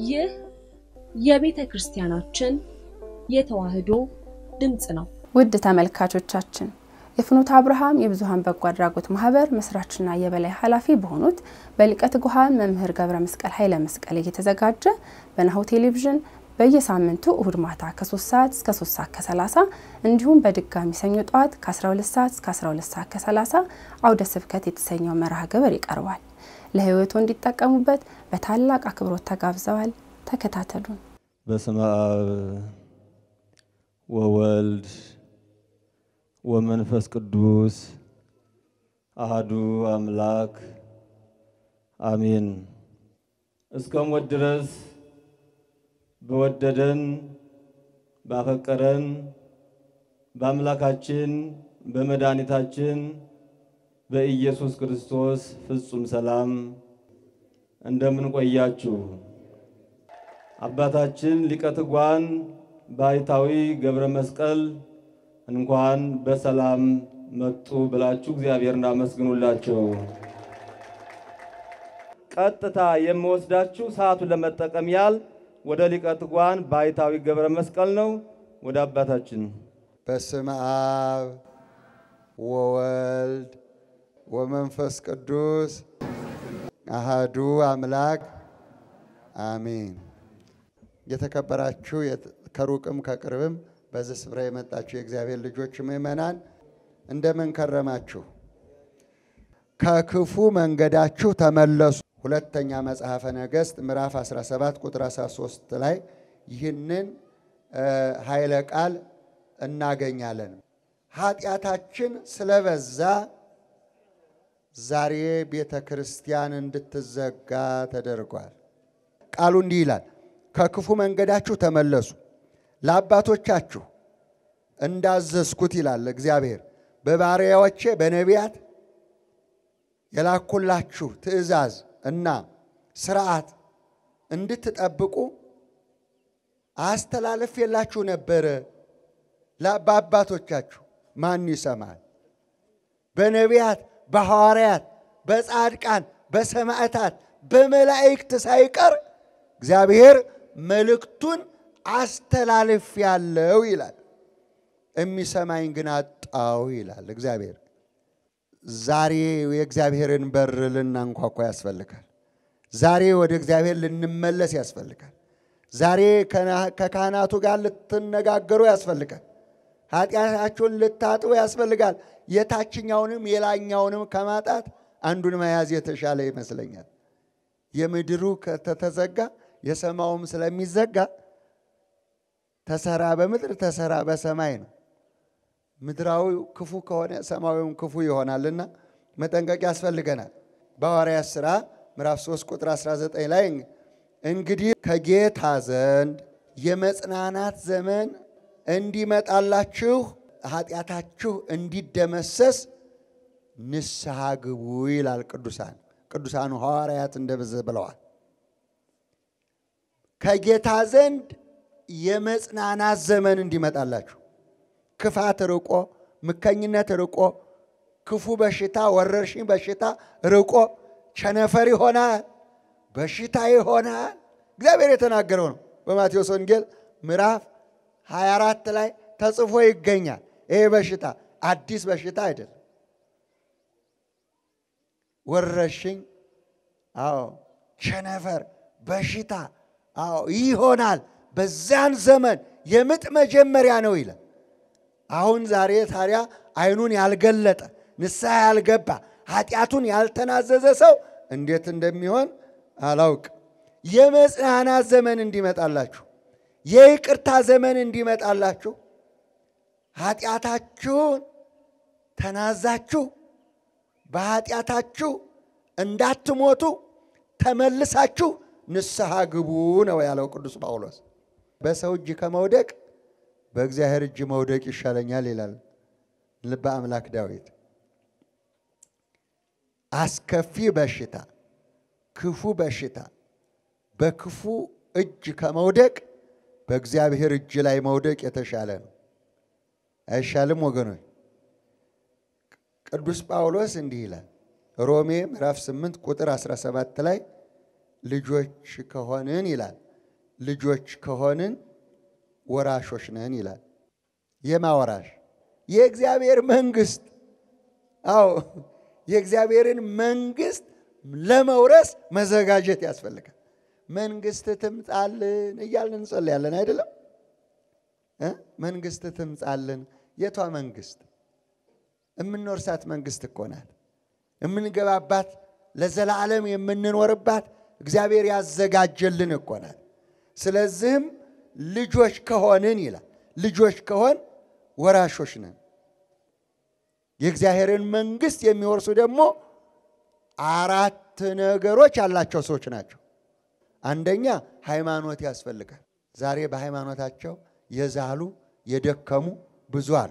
ይህ የቤተ ክርስቲያናችን የተዋሕዶ ድምፅ ነው። ውድ ተመልካቾቻችን የፍኖተ አብርሃም የብዙኃን በጎ አድራጎት ማህበር መስራችና የበላይ ኃላፊ በሆኑት በሊቀ ትጉሃን መምህር ገብረ መስቀል ኃይለ መስቀል እየተዘጋጀ በናሁ ቴሌቪዥን በየሳምንቱ እሁድ ማታ ከ3 ሰዓት እስከ 3 ሰዓት ከ30 እንዲሁም በድጋሚ ሰኞ ጠዋት ከ12 ሰዓት እስከ 12 ሰዓት ከ30 አውደ ስብከት የተሰኘው መርሃ ግብር ይቀርባል። ለህይወቱ እንዲጠቀሙበት በታላቅ አክብሮት ተጋብዘዋል። ተከታተሉን። በስመ አብ ወወልድ ወመንፈስ ቅዱስ አህዱ አምላክ አሜን። እስከ ሞት ድረስ በወደደን ባፈቀረን በአምላካችን በመድኃኒታችን በኢየሱስ ክርስቶስ ፍጹም ሰላም እንደምን ቆያችሁ? አባታችን ሊቀ ትጉሃን ባሕታዊ ገብረ መስቀል እንኳን በሰላም መጡ ብላችሁ እግዚአብሔርን አመስግኑላቸው። ቀጥታ የምወስዳችሁ ሰዓቱን ለመጠቀም ያህል ወደ ሊቀ ትጉሃን ባሕታዊ ገብረ መስቀል ነው። ወደ አባታችን በስመ አብ ወወልድ ወመንፈስ ቅዱስ አሃዱ አምላክ አሜን። የተከበራችሁ ከሩቅም ከቅርብም በዚህ ስፍራ የመጣችሁ የእግዚአብሔር ልጆች ምእመናን እንደምን ከረማችሁ? ከክፉ መንገዳችሁ ተመለሱ። ሁለተኛ መጽሐፈ ነገሥት ምዕራፍ 17 ቁጥር 13 ላይ ይህንን ኃይለ ቃል እናገኛለን። ኃጢአታችን ስለበዛ ዛሬ ቤተ ክርስቲያን እንድትዘጋ ተደርጓል። ቃሉ እንዲህ ይላል፣ ከክፉ መንገዳችሁ ተመለሱ ለአባቶቻችሁ እንዳዘዝኩት ይላል እግዚአብሔር በባሪያዎቼ በነቢያት የላኩላችሁ ትእዛዝ እና ስርዓት እንድትጠብቁ አስተላለፌላችሁ ነበረ። በአባቶቻችሁ ማን ይሰማል? በነቢያት፣ በሐዋርያት፣ በጻድቃን፣ በሰማዕታት፣ በመላእክት ሳይቀር እግዚአብሔር መልእክቱን አስተላልፍ ያለው ይላል። የሚሰማኝ ግን አጣው ይላል እግዚአብሔር። ዛሬ የእግዚአብሔርን በር ልናንኳኳ ያስፈልጋል። ዛሬ ወደ እግዚአብሔር ልንመለስ ያስፈልጋል። ዛሬ ከካህናቱ ጋር ልትነጋገሩ ያስፈልጋል። ኃጢአታችሁን ልታጥቡ ያስፈልጋል። የታችኛውንም የላኛውንም ከማጣት አንዱን መያዝ የተሻለ ይመስለኛል። የምድሩ ከተዘጋ የሰማውም ስለሚዘጋ ተሰራ በምድር ተሰራ በሰማይ ነው። ምድራዊ ክፉ ከሆነ ሰማያዊም ክፉ ይሆናልና መጠንቀቅ ያስፈልገናል። በሐዋርያት ሥራ ምዕራፍ 3 ቁጥር 19 ላይ እንግዲህ ከጌታ ዘንድ የመጽናናት ዘመን እንዲመጣላችሁ ኃጢአታችሁ እንዲደመሰስ ንስሐ ግቡ ይላል። ቅዱሳን ቅዱሳኑ ሐዋርያት እንደበዘ ብለዋል። ከጌታ ዘንድ የመጽናናት ዘመን እንዲመጣላችሁ ክፋት ርቆ፣ ምከኝነት ርቆ፣ ክፉ በሽታ ወረርሽኝ በሽታ ርቆ፣ ቸነፈር ይሆናል፣ በሽታ ይሆናል። እግዚአብሔር የተናገረው ነው። በማቴዎስ ወንጌል ምዕራፍ 24 ላይ ተጽፎ ይገኛል። ይሄ በሽታ አዲስ በሽታ አይደለም። ወረርሽኝ፣ አዎ፣ ቸነፈር፣ በሽታ፣ አዎ ይሆናል። በዛን ዘመን የምጥ መጀመሪያ ነው ይላል። አሁን ዛሬ ታዲያ ዓይኑን ያልገለጠ ንስሐ ያልገባ ኃጢአቱን ያልተናዘዘ ሰው እንዴት እንደሚሆን አላውቅ። የመጽናናት ዘመን እንዲመጣላችሁ፣ የይቅርታ ዘመን እንዲመጣላችሁ፣ ኃጢአታችሁን ተናዛችሁ በኃጢአታችሁ እንዳትሞቱ ተመልሳችሁ ንስሐ ግቡ ነው ያለው ቅዱስ ጳውሎስ። በሰው እጅ ከመውደቅ በእግዚአብሔር እጅ መውደቅ ይሻለኛል ይላል ልበ አምላክ ዳዊት። አስከፊ በሽታ፣ ክፉ በሽታ በክፉ እጅ ከመውደቅ በእግዚአብሔር እጅ ላይ መውደቅ የተሻለ ነው። አይሻልም ወገኖች? ቅዱስ ጳውሎስ እንዲህ ይላል ሮሜ ምዕራፍ 8 ቁጥር 17 ላይ ልጆች ከሆንን ይላል ልጆች ከሆንን ወራሾች ነን ይላል። የማ ወራሽ? የእግዚአብሔር መንግስት። አዎ የእግዚአብሔርን መንግስት ለመውረስ መዘጋጀት ያስፈልጋል። መንግስት ትምጣልን እያልን እንጸልያለን አይደለም? እ መንግስት ትምጣልን። የቷ መንግስት? የምንወርሳት መንግስት እኮ ናት። የምንገባባት ለዘላለም የምንኖርባት እግዚአብሔር ያዘጋጀልን እኮ ናት። ስለዚህም ልጆች ከሆንን ይላል ልጆች ከሆን ወራሾች ነን። የእግዚአብሔርን መንግስት የሚወርሱ ደግሞ አራት ነገሮች ያላቸው ሰዎች ናቸው። አንደኛ ሃይማኖት ያስፈልጋል። ዛሬ በሃይማኖታቸው የዛሉ የደከሙ ብዙ አሉ።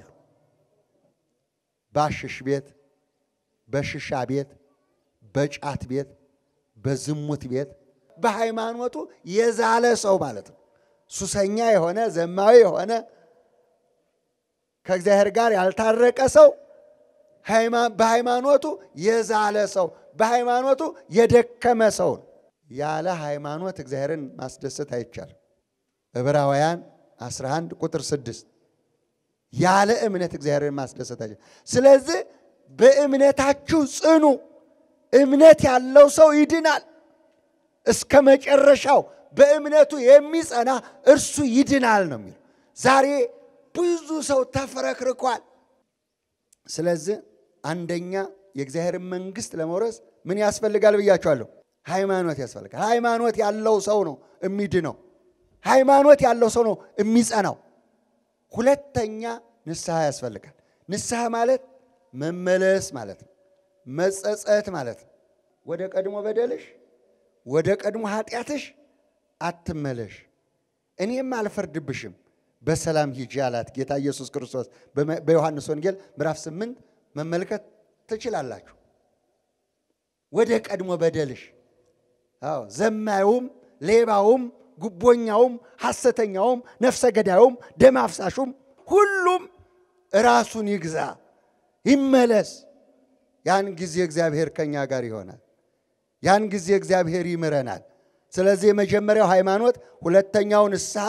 ባሽሽ ቤት፣ በሽሻ ቤት፣ በጫት ቤት፣ በዝሙት ቤት በሃይማኖቱ የዛለ ሰው ማለት ነው። ሱሰኛ የሆነ ዘማዊ የሆነ ከእግዚአብሔር ጋር ያልታረቀ ሰው በሃይማኖቱ የዛለ ሰው በሃይማኖቱ የደከመ ሰው ነው። ያለ ሃይማኖት እግዚአብሔርን ማስደሰት አይቻልም። ዕብራውያን 11 ቁጥር 6 ያለ እምነት እግዚአብሔርን ማስደሰት አይቻልም። ስለዚህ በእምነታችሁ ጽኑ። እምነት ያለው ሰው ይድናል። እስከ መጨረሻው በእምነቱ የሚጸና እርሱ ይድናል ነው የሚለው። ዛሬ ብዙ ሰው ተፈረክርኳል። ስለዚህ አንደኛ የእግዚአብሔርን መንግስት ለመውረስ ምን ያስፈልጋል ብያቸዋለሁ? ሃይማኖት ያስፈልጋል። ሃይማኖት ያለው ሰው ነው የሚድነው። ሃይማኖት ያለው ሰው ነው የሚጸናው። ሁለተኛ ንስሐ ያስፈልጋል። ንስሐ ማለት መመለስ ማለት ነው። መጸጸት ማለት ነው። ወደ ቀድሞ በደልሽ ወደ ቀድሞ ኃጢአትሽ አትመለሽ፣ እኔም አልፈርድብሽም፣ በሰላም ሂጂ አላት ጌታ ኢየሱስ ክርስቶስ። በዮሐንስ ወንጌል ምዕራፍ ስምንት መመልከት ትችላላችሁ። ወደ ቀድሞ በደልሽ። አዎ ዘማዩም፣ ሌባውም፣ ጉቦኛውም፣ ሐሰተኛውም፣ ነፍሰ ገዳዩም፣ ደም አፍሳሹም ሁሉም ራሱን ይግዛ፣ ይመለስ። ያን ጊዜ እግዚአብሔር ከኛ ጋር ይሆናል። ያን ጊዜ እግዚአብሔር ይምረናል። ስለዚህ የመጀመሪያው ሃይማኖት፣ ሁለተኛው ንስሐ፣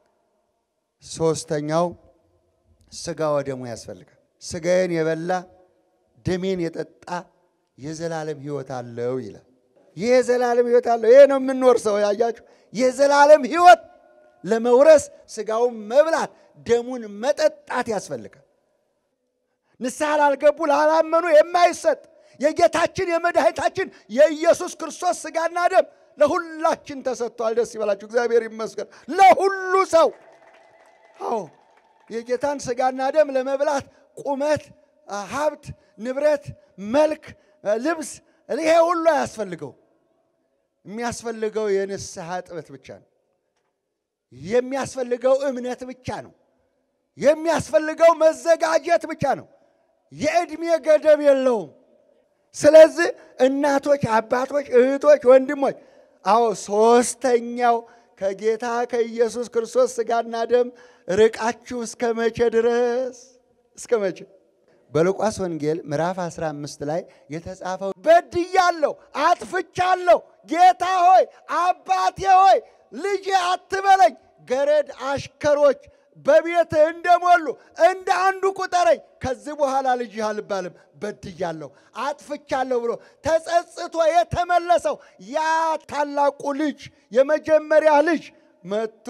ሶስተኛው ስጋ ወደሙ ያስፈልጋል። ስጋዬን የበላ ደሜን የጠጣ የዘላለም ሕይወት አለው ይላል። ይህ የዘላለም ሕይወት አለው። ይሄ ነው የምንወርሰው። ያያችሁ፣ የዘላለም ሕይወት ለመውረስ ስጋውን መብላት ደሙን መጠጣት ያስፈልጋል። ንስሐ ላልገቡ ላላመኑ የማይሰጥ የጌታችን የመድኃኒታችን የኢየሱስ ክርስቶስ ስጋና ደም ለሁላችን ተሰጥቷል። ደስ ይበላችሁ፣ እግዚአብሔር ይመስገን። ለሁሉ ሰው አዎ የጌታን ስጋና ደም ለመብላት ቁመት፣ ሀብት፣ ንብረት፣ መልክ፣ ልብስ ይሄ ሁሉ አያስፈልገው። የሚያስፈልገው የንስሐ ጥበት ብቻ ነው። የሚያስፈልገው እምነት ብቻ ነው። የሚያስፈልገው መዘጋጀት ብቻ ነው። የዕድሜ ገደብ የለውም። ስለዚህ እናቶች፣ አባቶች፣ እህቶች፣ ወንድሞች አዎ ሶስተኛው ከጌታ ከኢየሱስ ክርስቶስ ስጋና ደም ርቃችሁ እስከ መቼ ድረስ? እስከ መቼ? በሉቃስ ወንጌል ምዕራፍ 15 ላይ የተጻፈው በድያለሁ፣ አጥፍቻለሁ፣ ጌታ ሆይ አባቴ ሆይ ልጄ አትበለኝ፣ ገረድ አሽከሮች በቤትህ እንደሞሉ እንደ አንዱ ቁጠረኝ፣ ከዚህ በኋላ ልጅህ አልባልም፣ በድያለሁ፣ አጥፍቻለሁ ብሎ ተጸጽቶ የተመለሰው ያ ታላቁ ልጅ የመጀመሪያ ልጅ መጥቶ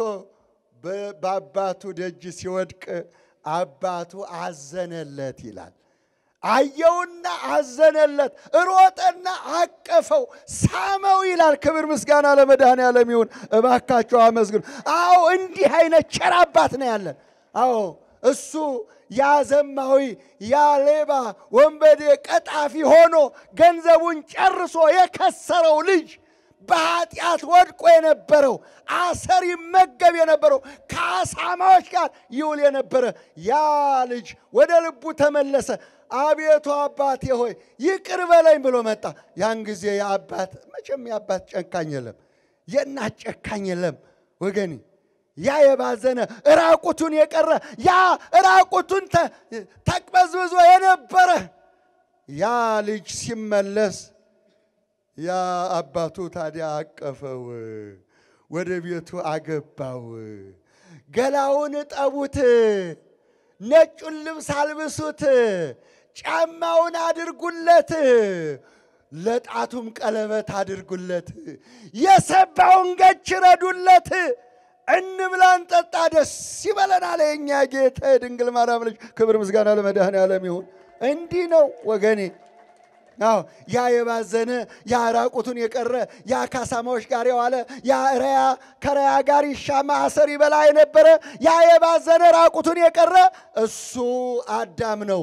በአባቱ ደጅ ሲወድቅ አባቱ አዘነለት ይላል። አየውና አዘነለት፣ ሮጠና አቀፈው፣ ሳመው ይላል። ክብር ምስጋና ለመድኃኔዓለም ይሁን። እባካቸው አመስግኑ። አዎ እንዲህ አይነት ቸር አባት ነው ያለን። አዎ እሱ ያ ዘማዊ፣ ያ ሌባ፣ ወንበዴ፣ ቀጣፊ ሆኖ ገንዘቡን ጨርሶ የከሰረው ልጅ በኃጢአት ወድቆ የነበረው አሰር ይመገብ የነበረው ከአሳማዎች ጋር ይውል የነበረ ያ ልጅ ወደ ልቡ ተመለሰ። አቤቱ አባቴ ሆይ ይቅር በለኝ ብሎ መጣ። ያን ጊዜ የአባት መቼም የአባት ጨካኝ የለም፣ የእናት ጨካኝ የለም ወገኔ። ያ የባዘነ ራቁቱን የቀረ ያ ራቁቱን ተቅበዝብዞ የነበረ ያ ልጅ ሲመለስ ያ አባቱ ታዲያ አቀፈው፣ ወደ ቤቱ አገባው። ገላውን እጠቡት፣ ነጩን ልብስ አልብሱት፣ ጫማውን አድርጉለት፣ ለጣቱም ቀለበት አድርጉለት፣ የሰባውን ገች ረዱለት። እንብላ እንጠጣ፣ ደስ ይበለናል። የእኛ ጌታ የድንግል ማርያም ልጅ ክብር ምስጋና ለመድኃኔዓለም ይሁን። እንዲህ ነው ወገኔ። አዎ ያ የባዘነ ያ ራቁቱን የቀረ ያ ከአሳማዎች ጋር የዋለ ያ ረያ ከረያ ጋር ይሻማ አሰር ይበላ የነበረ ያ የባዘነ ራቁቱን የቀረ እሱ አዳም ነው።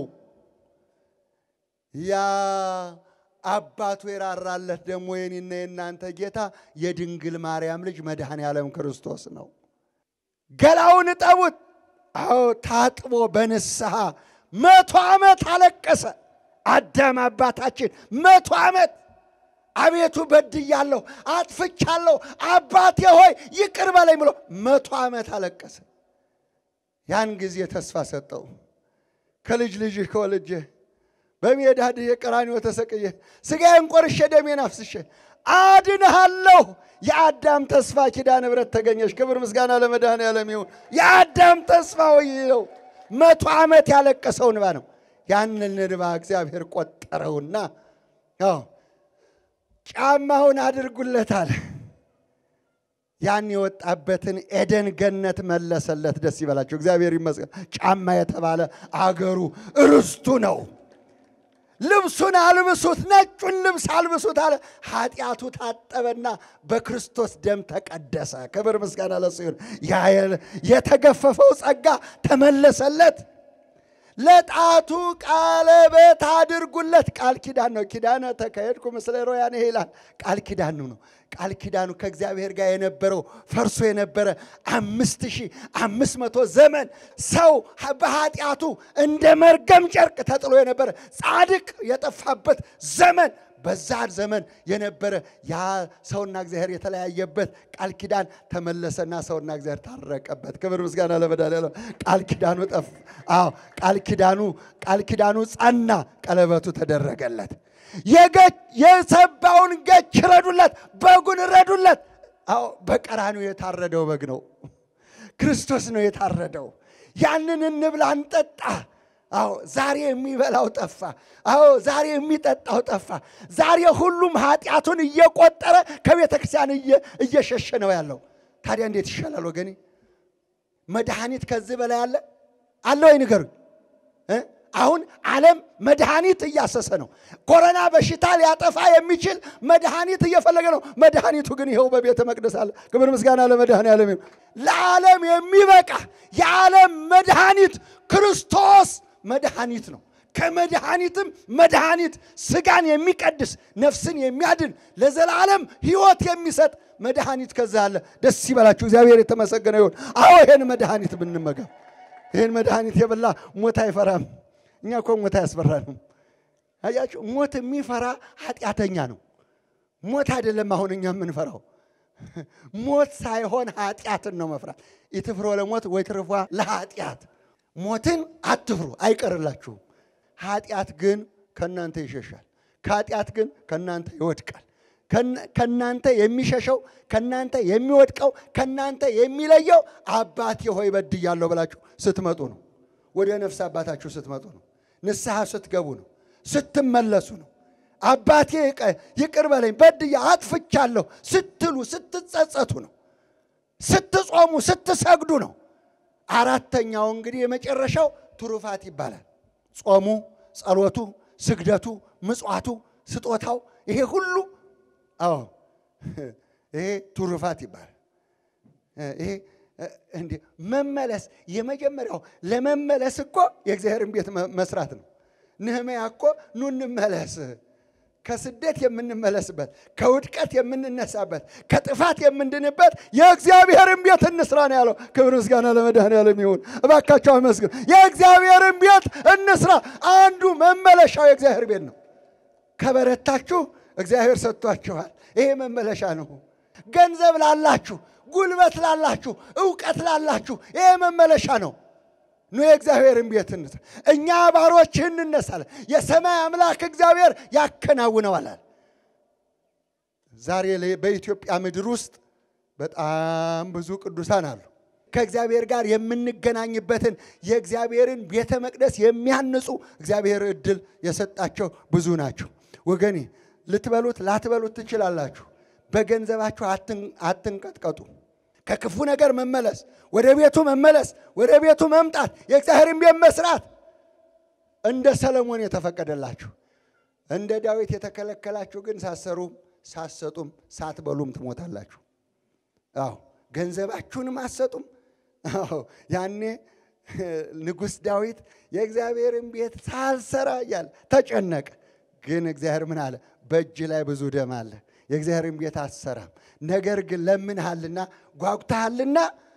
ያ አባቱ የራራለት ደግሞ የኔና የእናንተ ጌታ የድንግል ማርያም ልጅ መድኃኔ ዓለም ክርስቶስ ነው። ገላውን እጠቡት። አዎ ታጥቦ በንስሐ መቶ ዓመት አለቀሰ። አዳም አባታችን መቶ ዓመት አቤቱ በድያለሁ፣ አጥፍቻለሁ፣ አባቴ ሆይ ይቅር በለኝ ብሎ መቶ ዓመት አለቀሰ። ያን ጊዜ ተስፋ ሰጠው። ከልጅ ልጅህ ከወልጄ በሜዳ ድሄ ቀራንዮ ተሰቅዬ ሥጋዬን ቆርሼ ደሜን አፍስሼ አድንሃለሁ። የአዳም ተስፋ ኪዳነ ምሕረት ተገኘች። ክብር ምስጋና ለመድኃኔዓለም ይሁን። የአዳም ተስፋ ነው። መቶ ዓመት ያለቀሰው እንባ ነው። ያንን እንባ እግዚአብሔር ቆጠረውና አዎ ጫማውን አድርጉለታል። ያን የወጣበትን ኤደን ገነት መለሰለት። ደስ ይበላቸው፣ እግዚአብሔር ይመስገን። ጫማ የተባለ አገሩ ርስቱ ነው። ልብሱን አልብሱት፣ ነጩን ልብስ አልብሱት አለ። ኃጢአቱ ታጠበና በክርስቶስ ደም ተቀደሰ። ክብር ምስጋና ለእሱ ይሁን። ያ የተገፈፈው ጸጋ ተመለሰለት። ለጣቱ ቀለበት አድርጉለት። ቃል ኪዳን ነው። ኪዳነ ተካሄድኩ ምስለ ሮያን ይላል። ቃል ኪዳኑ ነው። ቃል ኪዳኑ ከእግዚአብሔር ጋር የነበረው ፈርሶ የነበረ አምስት ሺህ አምስት መቶ ዘመን ሰው በኃጢአቱ እንደ መርገም ጨርቅ ተጥሎ የነበረ ጻድቅ የጠፋበት ዘመን በዛ ዘመን የነበረ ያ ሰውና እግዚአብሔር የተለያየበት ቃል ኪዳን ተመለሰና ሰውና እግዚአብሔር ታረቀበት። ክብር ምስጋና ለመድኃኔዓለም። ቃል ኪዳኑ ጠፍ አዎ ቃል ኪዳኑ ቃል ኪዳኑ ጸና፣ ቀለበቱ ተደረገለት። የሰባውን ገች ረዱለት፣ በጉን ረዱለት። አዎ በቀራንዮ የታረደው በግ ነው፣ ክርስቶስ ነው የታረደው። ያንን እንብላ እንጠጣ። አዎ ዛሬ የሚበላው ጠፋ። አዎ ዛሬ የሚጠጣው ጠፋ። ዛሬ ሁሉም ኃጢአቱን እየቆጠረ ከቤተ ክርስቲያን እየሸሸ ነው ያለው። ታዲያ እንዴት ይሻላል ወገኔ? መድኃኒት ከዚህ በላይ አለ አለ ወይ ንገሩኝ። አሁን ዓለም መድኃኒት እያሰሰ ነው። ኮሮና በሽታ ሊያጠፋ የሚችል መድኃኒት እየፈለገ ነው። መድኃኒቱ ግን ይኸው በቤተ መቅደስ አለ። ክብር ምስጋና ለመድኃኔዓለም ይሁን። ለዓለም የሚበቃ የዓለም መድኃኒት ክርስቶስ መድኃኒት ነው። ከመድኃኒትም መድኃኒት ስጋን የሚቀድስ ነፍስን የሚያድን ለዘላለም ሕይወት የሚሰጥ መድኃኒት ከዛ አለ። ደስ ይበላችሁ፣ እግዚአብሔር የተመሰገነ ይሁን። አዎ ይህን መድኃኒት ብንመገብ ይህን መድኃኒት የበላ ሞት አይፈራም። እኛ እኮ ሞት አያስፈራንም። አያችሁ፣ ሞት የሚፈራ ኃጢአተኛ ነው። ሞት አይደለም አሁን እኛ የምንፈራው ሞት ሳይሆን ኃጢአትን ነው መፍራት። ኢትፍሮ ለሞት ወይ ትርፏ ለኃጢአት ሞትን አትፍሩ፣ አይቀርላችሁም። ኃጢአት ግን ከእናንተ ይሸሻል። ከኃጢአት ግን ከእናንተ ይወድቃል። ከእናንተ የሚሸሸው ከእናንተ የሚወድቀው ከእናንተ የሚለየው አባቴ ሆይ በድያለሁ ብላችሁ ስትመጡ ነው። ወደ ነፍስ አባታችሁ ስትመጡ ነው። ንስሐ ስትገቡ ነው። ስትመለሱ ነው። አባቴ ይቅር በለኝ በድያ አጥፍቻለሁ ስትሉ ስትጸጸቱ ነው። ስትጾሙ ስትሰግዱ ነው። አራተኛው እንግዲህ የመጨረሻው ትሩፋት ይባላል። ጾሙ፣ ጸሎቱ፣ ስግደቱ፣ ምጽዋቱ፣ ስጦታው ይሄ ሁሉ አዎ ይሄ ትሩፋት ይባላል። ይሄ እንዲህ መመለስ የመጀመሪያው ለመመለስ እኮ የእግዚአብሔርን ቤት መስራት ነው። ነህምያ እኮ ኑ እንመለስ ከስደት የምንመለስበት ከውድቀት የምንነሳበት ከጥፋት የምንድንበት የእግዚአብሔርን ቤት እንስራ ነው ያለው። ክብር ምስጋና ለመድኃኔዓለም ይሁን። እባካቸው አመስግን። የእግዚአብሔርን ቤት እንስራ። አንዱ መመለሻው የእግዚአብሔር ቤት ነው። ከበረታችሁ እግዚአብሔር ሰጥቷችኋል። ይሄ መመለሻ ነው። ገንዘብ ላላችሁ፣ ጉልበት ላላችሁ፣ እውቀት ላላችሁ ይሄ መመለሻ ነው። ኑ የእግዚአብሔርን ቤት እንስራ። እኛ ባሮችህ እንነሳለን፣ የሰማይ አምላክ እግዚአብሔር ያከናውነዋል። ዛሬ በኢትዮጵያ ምድር ውስጥ በጣም ብዙ ቅዱሳን አሉ። ከእግዚአብሔር ጋር የምንገናኝበትን የእግዚአብሔርን ቤተ መቅደስ የሚያንጹ እግዚአብሔር እድል የሰጣቸው ብዙ ናቸው። ወገኔ ልትበሉት ላትበሉት ትችላላችሁ። በገንዘባችሁ አትንቀጥቀጡ። ከክፉ ነገር መመለስ፣ ወደ ቤቱ መመለስ፣ ወደ ቤቱ መምጣት፣ የእግዚአብሔርን ቤት መስራት እንደ ሰለሞን የተፈቀደላችሁ እንደ ዳዊት የተከለከላችሁ ግን ሳሰሩም ሳሰጡም ሳትበሉም ትሞታላችሁ። አዎ ገንዘባችሁንም አትሰጡም። አዎ ያኔ ንጉሥ ዳዊት የእግዚአብሔርን ቤት ሳልሰራ እያለ ተጨነቀ። ግን እግዚአብሔር ምን አለ? በእጅ ላይ ብዙ ደም አለ፣ የእግዚአብሔርን ቤት አትሰራም። ነገር ግን ለምንሃልና ጓጉተሃልና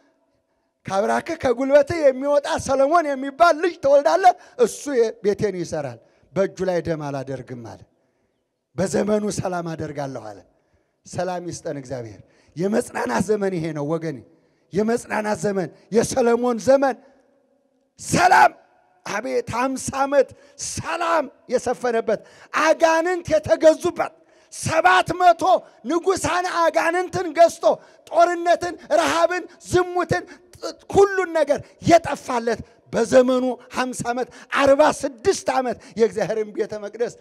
ከአብራክህ ከጉልበትህ የሚወጣ ሰለሞን የሚባል ልጅ ትወልዳለህ፣ እሱ ቤቴን ይሰራል። በእጁ ላይ ደም አላደርግም አለ። በዘመኑ ሰላም አደርጋለሁ አለ። ሰላም ይስጠን እግዚአብሔር። የመጽናናት ዘመን ይሄ ነው ወገኔ፣ የመጽናናት ዘመን፣ የሰለሞን ዘመን ሰላም። አቤት ሃምሳ ዓመት ሰላም የሰፈነበት አጋንንት የተገዙበት ሰባት መቶ ንጉሳን አጋንንትን ገዝቶ ጦርነትን፣ ረሃብን፣ ዝሙትን ሁሉን ነገር የጠፋለት በዘመኑ ሃምሳ ዓመት አርባ ስድስት ዓመት የእግዚአብሔርን ቤተ መቅደስ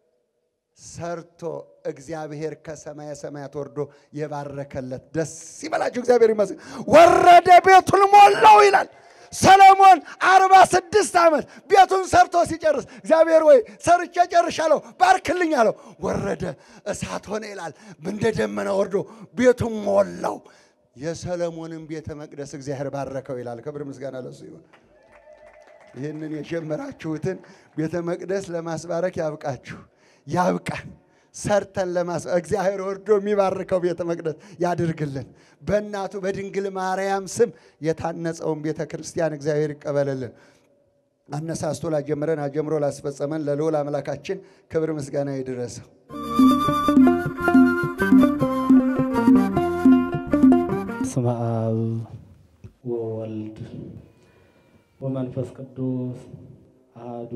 ሰርቶ እግዚአብሔር ከሰማየ ሰማያት ወርዶ የባረከለት ደስ ይበላችሁ። እግዚአብሔር ይመስገን። ወረደ ቤቱን ሞላው ይላል። ሰለሞን አርባ ስድስት ዓመት ቤቱን ሰርቶ ሲጨርስ እግዚአብሔር ወይ ሰርቼ ጨርሻለሁ ባርክልኝ አለው። ወረደ እሳት ሆነ ይላል። እንደ ደመና ወርዶ ቤቱን ሞላው። የሰለሞንን ቤተ መቅደስ እግዚአብሔር ባረከው ይላል። ክብር ምስጋና ለሱ ይሁን። ይህንን የጀመራችሁትን ቤተ መቅደስ ለማስባረክ ያብቃችሁ፣ ያብቃን። ሰርተን ለማስ እግዚአብሔር ወርዶ የሚባርከው ቤተ መቅደስ ያድርግልን። በእናቱ በድንግል ማርያም ስም የታነጸውን ቤተ ክርስቲያን እግዚአብሔር ይቀበልልን። አነሳስቶ ላጀምረን አጀምሮ ላስፈጸመን ለልዑል አምላካችን ክብር ምስጋና ይድረሰው። ስመ አብ ወወልድ ወመንፈስ ቅዱስ አሐዱ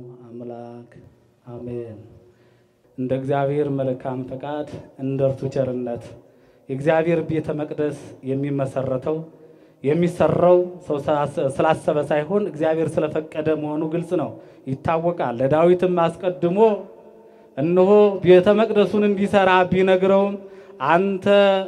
አምላክ አሜን። እንደ እግዚአብሔር መልካም ፈቃድ እንደ እርሱ ቸርነት የእግዚአብሔር ቤተ መቅደስ የሚመሰረተው የሚሰራው ሰው ስላሰበ ሳይሆን እግዚአብሔር ስለፈቀደ መሆኑ ግልጽ ነው፣ ይታወቃል። ለዳዊትም አስቀድሞ እነሆ ቤተ መቅደሱን እንዲሰራ ቢነግረውም አንተ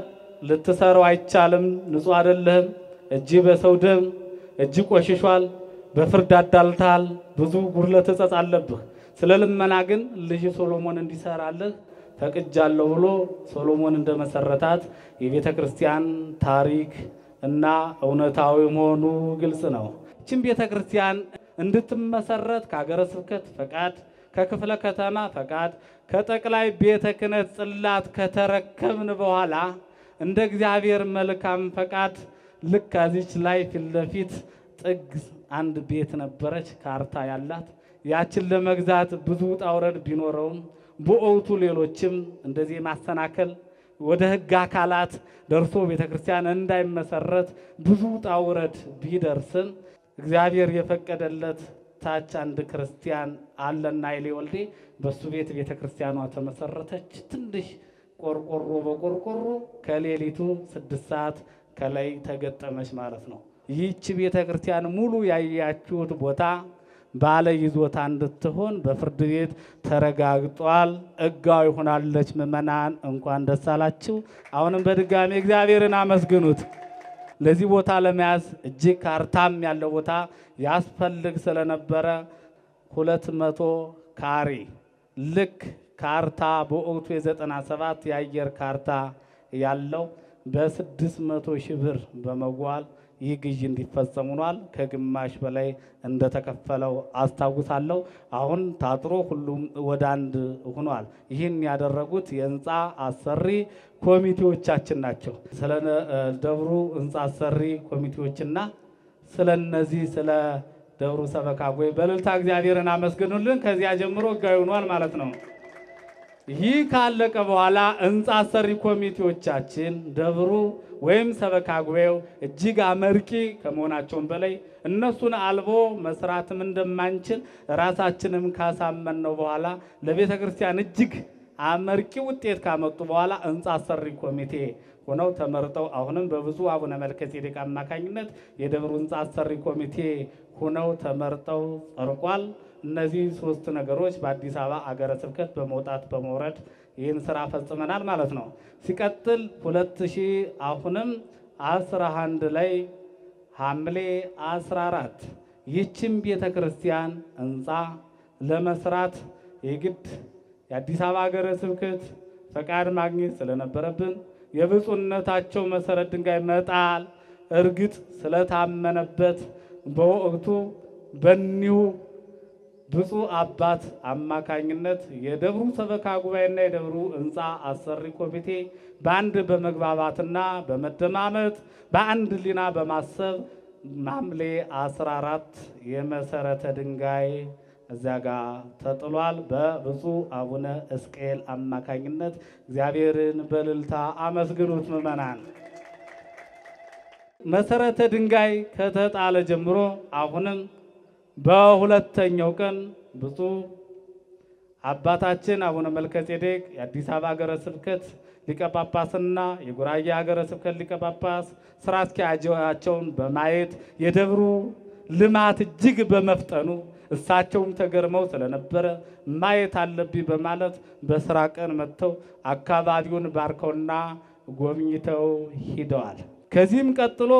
ልትሰራው አይቻልም፣ ንጹሕ አይደለህም፣ እጅ በሰው ደም እጅ ቆሽሿል፣ በፍርድ አዳልተሃል፣ ብዙ ጉድለት እጸጽ አለብህ። ስለ ልመና ግን ልጅ ሶሎሞን እንዲሰራልህ ፈቅጃለሁ ብሎ ሶሎሞን እንደመሰረታት የቤተ ክርስቲያን ታሪክ እና እውነታዊ መሆኑ ግልጽ ነው። ይህችን ቤተ ክርስቲያን እንድትመሰረት ከሀገረ ስብከት ፈቃድ፣ ከክፍለ ከተማ ፈቃድ፣ ከጠቅላይ ቤተ ክህነት ጽላት ከተረከብን በኋላ እንደ እግዚአብሔር መልካም ፈቃድ ልክ ከዚች ላይ ፊት ለፊት ጥግ አንድ ቤት ነበረች፣ ካርታ ያላት ያችን ለመግዛት ብዙ ውጣ ውረድ ቢኖረውም በወቅቱ ሌሎችም እንደዚህ ማሰናከል ወደ ሕግ አካላት ደርሶ ቤተ ክርስቲያን እንዳይመሰረት ብዙ ውጣ ውረድ ቢደርስም እግዚአብሔር የፈቀደለት ታች አንድ ክርስቲያን አለና ይሌ ወልዴ በሱ ቤት ቤተ ክርስቲያኗ ተመሰረተች። ትንሽ ቆርቆሮ በቆርቆሮ ከሌሊቱ ስድስት ሰዓት ከላይ ተገጠመች ማለት ነው። ይህች ቤተ ክርስቲያን ሙሉ ያያችሁት ቦታ ባለ ይዞታ እንድትሆን በፍርድ ቤት ተረጋግጧል። ሕጋዊ ሆናለች። ምዕመናን እንኳን ደስ አላችሁ። አሁንም በድጋሚ እግዚአብሔርን አመስግኑት። ለዚህ ቦታ ለመያዝ እጅግ ካርታም ያለው ቦታ ያስፈልግ ስለነበረ ሁለት መቶ ካሬ ልክ ካርታ በወቅቱ የዘጠና ሰባት የአየር ካርታ ያለው በስድስት መቶ ሺህ ብር በመጓል ይህ ግዢ እንዲፈጸም ሆኗል። ከግማሽ በላይ እንደተከፈለው አስታውሳለሁ። አሁን ታጥሮ ሁሉም ወደ አንድ ሆኗል። ይህን ያደረጉት የህንፃ አሰሪ ኮሚቴዎቻችን ናቸው። ስለ ደብሩ ህንፃ አሰሪ ኮሚቴዎችና ስለ እነዚህ ስለ ደብሩ ሰበካ ጉባኤ በእልልታ እግዚአብሔርን አመስግኑልን። ከዚያ ጀምሮ ህጋዊ ሆኗል ማለት ነው። ይህ ካለቀ በኋላ ህንፃ አሰሪ ኮሚቴዎቻችን ደብሩ ወይም ሰበካ ጉባኤው እጅግ አመርቂ ከመሆናቸውም በላይ እነሱን አልቦ መስራትም እንደማንችል ራሳችንም ካሳመን ነው በኋላ ለቤተ ክርስቲያን እጅግ አመርቂ ውጤት ካመጡ በኋላ ህንፃ አሰሪ ኮሚቴ ሆነው ተመርጠው አሁንም በብፁዕ አቡነ መልከጼዴቅ አማካኝነት የደብሩ ህንፃ አሰሪ ኮሚቴ ሆነው ተመርጠው ጸድቋል። እነዚህ ሶስት ነገሮች በአዲስ አበባ አገረ ስብከት በመውጣት በመውረድ ይህን ስራ ፈጽመናል ማለት ነው። ሲቀጥል ሁለት ሺህ አሁንም አስራ አንድ ላይ ሐምሌ 14 ይህችን ቤተ ክርስቲያን ህንፃ ለመስራት የግድ የአዲስ አበባ ሀገረ ስብከት ፈቃድ ማግኘት ስለነበረብን የብፁዕነታቸው መሰረት ድንጋይ መጣል እርግጥ ስለታመነበት በወቅቱ በኒሁ ብፁዕ አባት አማካኝነት የደብሩ ሰበካ ጉባኤና የደብሩ ህንፃ አሰሪ ኮሚቴ በአንድ በመግባባትና በመደማመጥ በአንድ ሊና በማሰብ ሐምሌ 14 የመሰረተ ድንጋይ እዚያ ጋር ተጥሏል። በብፁዕ አቡነ እስቅኤል አማካኝነት እግዚአብሔርን በእልልታ አመስግኑት ምዕመናን። መሰረተ ድንጋይ ከተጣለ ጀምሮ አሁንም በሁለተኛው ቀን ብፁዕ አባታችን አቡነ መልከጼዴቅ የአዲስ አበባ ሀገረ ስብከት ሊቀ ጳጳስና የጉራጌ ሀገረ ስብከት ሊቀ ጳጳስ ስራ አስኪያጃቸውን በማየት የደብሩ ልማት እጅግ በመፍጠኑ እሳቸውም ተገርመው ስለነበረ ማየት አለብኝ በማለት በስራ ቀን መጥተው አካባቢውን ባርከውና ጎብኝተው ሂደዋል። ከዚህም ቀጥሎ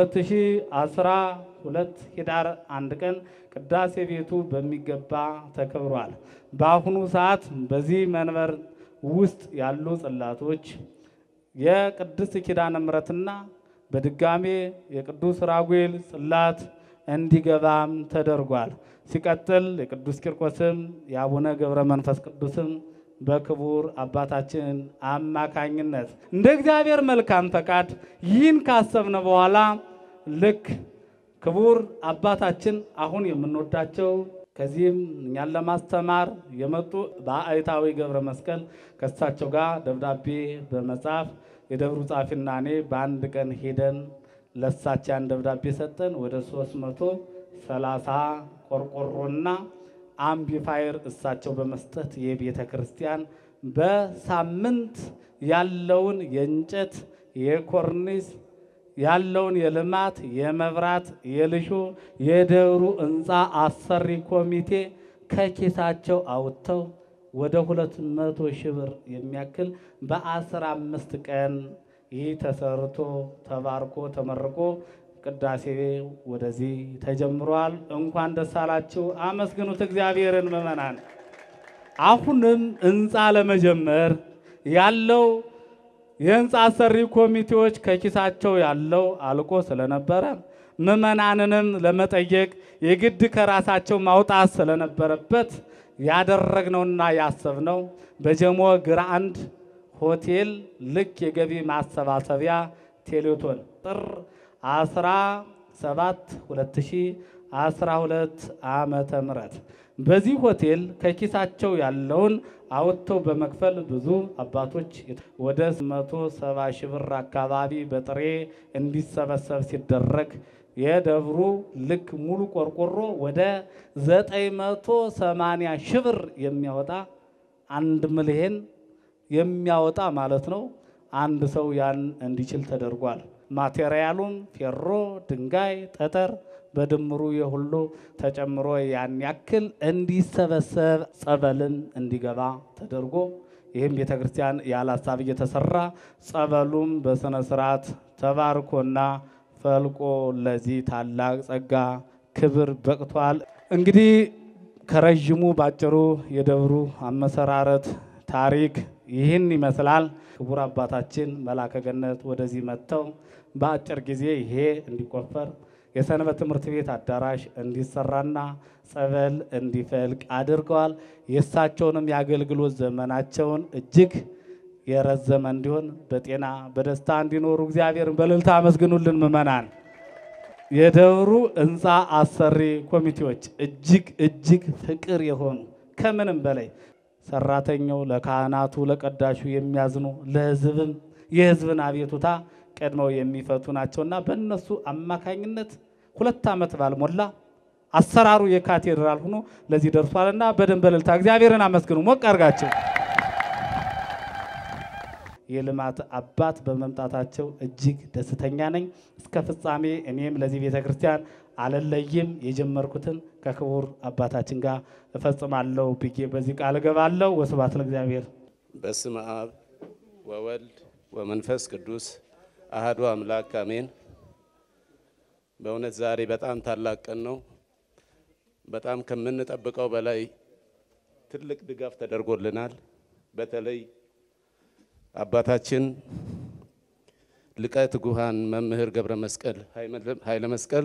በ2012 ኅዳር አንድ ቀን ቅዳሴ ቤቱ በሚገባ ተከብሯል። በአሁኑ ሰዓት በዚህ መንበር ውስጥ ያሉ ጽላቶች የቅድስት ኪዳነ ምሕረትና በድጋሜ የቅዱስ ራጉኤል ጽላት እንዲገባም ተደርጓል። ሲቀጥል የቅዱስ ቂርቆስም የአቡነ ገብረ መንፈስ ቅዱስም በክቡር አባታችን አማካኝነት እንደ እግዚአብሔር መልካም ፈቃድ ይህን ካሰብነ በኋላ ልክ ክቡር አባታችን አሁን የምንወዳቸው ከዚህም እኛን ለማስተማር የመጡ በአይታዊ ገብረ መስቀል ከእሳቸው ጋር ደብዳቤ በመጻፍ የደብሩ ጻፊና እኔ በአንድ ቀን ሄደን ለእሳቸው ያን ደብዳቤ ሰጠን። ወደ ሶስት መቶ ሰላሳ ቆርቆሮና አምቢፋየር እሳቸው በመስጠት የቤተ ክርስቲያን በሳምንት ያለውን የእንጨት የኮርኒስ ያለውን የልማት የመብራት የልሾ የደብሩ ህንፃ አሰሪ ኮሚቴ ከኪሳቸው አውጥተው ወደ ሁለት መቶ ሺህ ብር የሚያክል በአስራ አምስት ቀን ይህ ተሰርቶ ተባርኮ ተመርቆ ቅዳሴ ወደዚህ ተጀምሯል። እንኳን ደስ አላችሁ፣ አመስግኑት እግዚአብሔርን ምዕመናን። አሁንም ህንፃ ለመጀመር ያለው የህንፃ አሰሪ ኮሚቴዎች ከኪሳቸው ያለው አልቆ ስለነበረ ምዕመናንንም ለመጠየቅ የግድ ከራሳቸው ማውጣት ስለነበረበት ያደረግነውና ያሰብነው በጀሞ ግራንድ ሆቴል ልክ የገቢ ማሰባሰቢያ ቴሌቶን ጥር 17 2012 ዓመተ ምህረት በዚህ ሆቴል ከኪሳቸው ያለውን አውጥተው በመክፈል ብዙ አባቶች ወደ 170 ሺህ ብር አካባቢ በጥሬ እንዲሰበሰብ ሲደረግ የደብሩ ልክ ሙሉ ቆርቆሮ ወደ 980 ሺህ ብር የሚያወጣ አንድ ሚሊዮን የሚያወጣ ማለት ነው። አንድ ሰው ያን እንዲችል ተደርጓል። ማቴሪያሉም ፌሮ፣ ድንጋይ፣ ጠጠር በድምሩ የሁሉ ተጨምሮ ያን ያክል እንዲሰበሰብ ጸበልም እንዲገባ ተደርጎ ይህም ቤተ ክርስቲያን ያለ ሀሳብ እየተሰራ ጸበሉም በስነ ስርዓት ተባርኮና ፈልቆ ለዚህ ታላቅ ጸጋ ክብር በቅቷል። እንግዲህ ከረዥሙ ባጭሩ የደብሩ አመሰራረት ታሪክ ይህን ይመስላል። ክቡር አባታችን መላከ ገነት ወደዚህ መጥተው በአጭር ጊዜ ይሄ እንዲቆፈር የሰንበት ትምህርት ቤት አዳራሽ እንዲሰራና ጸበል እንዲፈልቅ አድርገዋል። የእሳቸውንም የአገልግሎት ዘመናቸውን እጅግ የረዘመ እንዲሆን በጤና በደስታ እንዲኖሩ እግዚአብሔርን በእልልታ አመስግኑልን ምዕመናን። የደብሩ ህንፃ አሰሪ ኮሚቴዎች እጅግ እጅግ ፍቅር የሆኑ ከምንም በላይ ሰራተኛው ለካህናቱ ለቀዳሹ የሚያዝኑ ለህዝብም የህዝብን አቤቱታ ቀድመው የሚፈቱ ናቸውና በእነሱ አማካኝነት ሁለት ዓመት ባልሞላ አሰራሩ የካቴድራል ሆኖ ለዚህ ደርሷልና በደንብ በእልልታ እግዚአብሔርን አመስግኑ። ሞቅ አድርጋቸው። የልማት አባት በመምጣታቸው እጅግ ደስተኛ ነኝ። እስከ ፍጻሜ እኔም ለዚህ ቤተ ክርስቲያን አልለይም። የጀመርኩትን ከክቡር አባታችን ጋር እፈጽማለሁ ብዬ በዚህ ቃል እገባለሁ። ወስብሐት ለእግዚአብሔር። በስመ አብ ወወልድ ወመንፈስ ቅዱስ አህዱ አምላክ አሜን። በእውነት ዛሬ በጣም ታላቅ ቀን ነው። በጣም ከምንጠብቀው በላይ ትልቅ ድጋፍ ተደርጎልናል። በተለይ አባታችን ሊቀ ትጉሃን መምህር ገብረ መስቀል ኃይለ መስቀል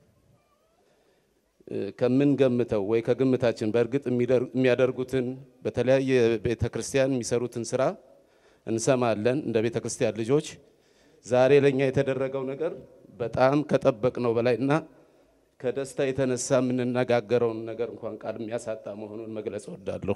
ከምንገምተው ወይ ከግምታችን በእርግጥ የሚያደርጉትን በተለያየ ቤተ ክርስቲያን የሚሰሩትን ስራ እንሰማለን እንደ ቤተ ክርስቲያን ልጆች። ዛሬ ለእኛ የተደረገው ነገር በጣም ከጠበቅነው በላይ እና ከደስታ የተነሳ የምንነጋገረውን ነገር እንኳን ቃል የሚያሳጣ መሆኑን መግለጽ እወዳለሁ።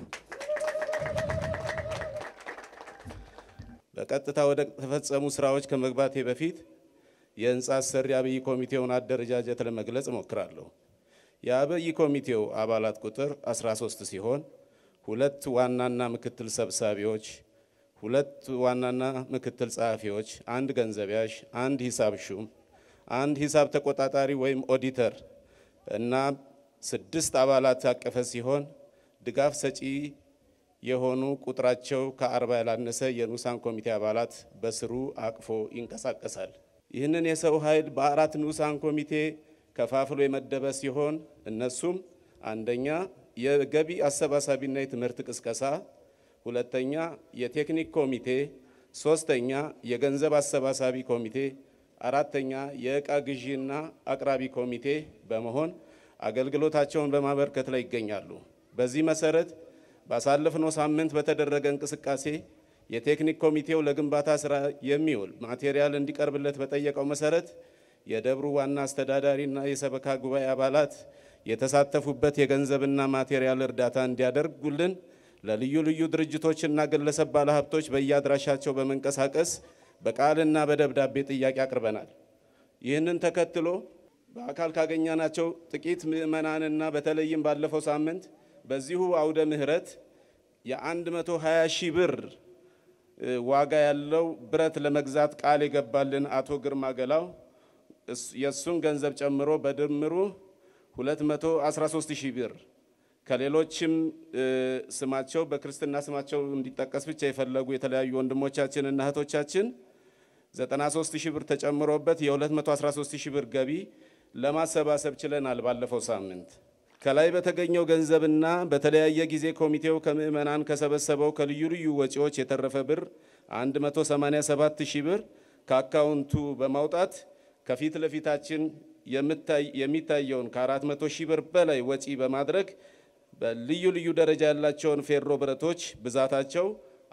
በቀጥታ ወደ ተፈጸሙ ስራዎች ከመግባቴ በፊት የህንፃ አሰሪ አብይ ኮሚቴውን አደረጃጀት ለመግለጽ እሞክራለሁ። የአብይ ኮሚቴው አባላት ቁጥር 13 ሲሆን ሁለት ዋናና ምክትል ሰብሳቢዎች፣ ሁለት ዋናና ምክትል ጸሐፊዎች፣ አንድ ገንዘብ ያዥ፣ አንድ ሂሳብ ሹም፣ አንድ ሂሳብ ተቆጣጣሪ ወይም ኦዲተር እና ስድስት አባላት ያቀፈ ሲሆን ድጋፍ ሰጪ የሆኑ ቁጥራቸው ከአርባ ያላነሰ የንዑሳን ኮሚቴ አባላት በስሩ አቅፎ ይንቀሳቀሳል። ይህንን የሰው ኃይል በአራት ንዑሳን ኮሚቴ ከፋፍሎ የመደበ ሲሆን እነሱም አንደኛ የገቢ አሰባሳቢና የትምህርት ቅስቀሳ፣ ሁለተኛ የቴክኒክ ኮሚቴ፣ ሶስተኛ የገንዘብ አሰባሳቢ ኮሚቴ፣ አራተኛ የእቃ ግዢና አቅራቢ ኮሚቴ በመሆን አገልግሎታቸውን በማበርከት ላይ ይገኛሉ። በዚህ መሰረት ባሳለፍነው ሳምንት በተደረገ እንቅስቃሴ የቴክኒክ ኮሚቴው ለግንባታ ስራ የሚውል ማቴሪያል እንዲቀርብለት በጠየቀው መሰረት የደብሩ ዋና አስተዳዳሪና የሰበካ ጉባኤ አባላት የተሳተፉበት የገንዘብና ማቴሪያል እርዳታ እንዲያደርጉልን ለልዩ ልዩ ድርጅቶችና ግለሰብ ባለሀብቶች በየአድራሻቸው በመንቀሳቀስ በቃልና በደብዳቤ ጥያቄ አቅርበናል። ይህንን ተከትሎ በአካል ካገኘናቸው ጥቂት ምዕመናንና በተለይም ባለፈው ሳምንት በዚሁ አውደ ምህረት የ120 ሺህ ብር ዋጋ ያለው ብረት ለመግዛት ቃል የገባልን አቶ ግርማ ገላው የእሱን ገንዘብ ጨምሮ በድምሩ 213 ሺህ ብር ከሌሎችም ስማቸው በክርስትና ስማቸው እንዲጠቀስ ብቻ የፈለጉ የተለያዩ ወንድሞቻችንና እህቶቻችን 93 ሺህ ብር ተጨምሮበት የ213 ሺህ ብር ገቢ ለማሰባሰብ ችለናል። ባለፈው ሳምንት ከላይ በተገኘው ገንዘብና በተለያየ ጊዜ ኮሚቴው ከምዕመናን ከሰበሰበው ከልዩ ልዩ ወጪዎች የተረፈ ብር 187 ሺህ ብር ከአካውንቱ በማውጣት ከፊት ለፊታችን የሚታየውን ከ400 ሺህ ብር በላይ ወጪ በማድረግ በልዩ ልዩ ደረጃ ያላቸውን ፌሮ ብረቶች ብዛታቸው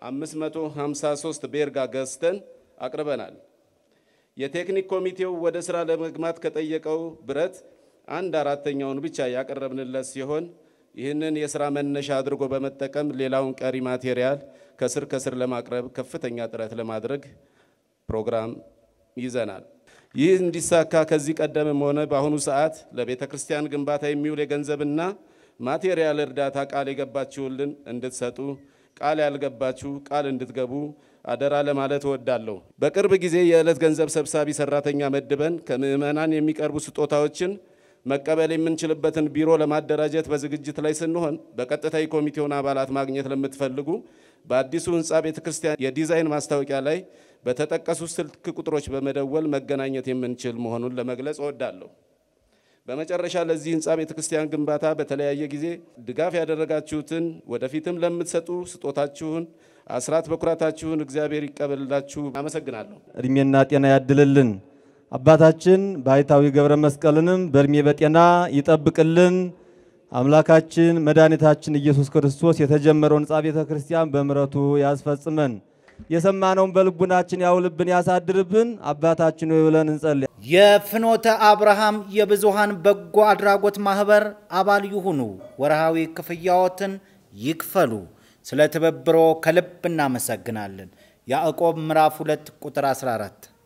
553 ቤርጋ ገዝተን አቅርበናል። የቴክኒክ ኮሚቴው ወደ ስራ ለመግባት ከጠየቀው ብረት አንድ አራተኛውን ብቻ ያቀረብንለት ሲሆን ይህንን የስራ መነሻ አድርጎ በመጠቀም ሌላውን ቀሪ ማቴሪያል ከስር ከስር ለማቅረብ ከፍተኛ ጥረት ለማድረግ ፕሮግራም ይዘናል። ይህ እንዲሳካ ከዚህ ቀደምም ሆነ በአሁኑ ሰዓት ለቤተ ክርስቲያን ግንባታ የሚውል የገንዘብና ማቴሪያል እርዳታ ቃል የገባችሁልን እንድትሰጡ ቃል ያልገባችሁ ቃል እንድትገቡ አደራ ለማለት እወዳለሁ። በቅርብ ጊዜ የዕለት ገንዘብ ሰብሳቢ ሰራተኛ መድበን ከምዕመናን የሚቀርቡ ስጦታዎችን መቀበል የምንችልበትን ቢሮ ለማደራጀት በዝግጅት ላይ ስንሆን በቀጥታ የኮሚቴውን አባላት ማግኘት ለምትፈልጉ በአዲሱ ህንፃ ቤተ ክርስቲያን የዲዛይን ማስታወቂያ ላይ በተጠቀሱ ስልክ ቁጥሮች በመደወል መገናኘት የምንችል መሆኑን ለመግለጽ እወዳለሁ። በመጨረሻ ለዚህ ህንፃ ቤተ ክርስቲያን ግንባታ በተለያየ ጊዜ ድጋፍ ያደረጋችሁትን ወደፊትም ለምትሰጡ ስጦታችሁን፣ አስራት በኩራታችሁን እግዚአብሔር ይቀበልላችሁ። አመሰግናለሁ። እድሜና ጤና ያድልልን። አባታችን ባሕታዊ ገብረ መስቀልንም በእድሜ በጤና ይጠብቅልን። አምላካችን መድኃኒታችን ኢየሱስ ክርስቶስ የተጀመረውን ህንፃ ቤተ ክርስቲያን በምሕረቱ ያስፈጽመን። የሰማነውን በልቡናችን ያውልብን፣ ያሳድርብን። አባታችን ሆይ ብለን እንጸልይ። የፍኖተ አብርሃም የብዙሃን በጎ አድራጎት ማህበር አባል ይሁኑ። ወርሃዊ ክፍያዎትን ይክፈሉ። ስለ ትብብሮ ከልብ እናመሰግናለን። ያዕቆብ ምዕራፍ 2 ቁጥር 14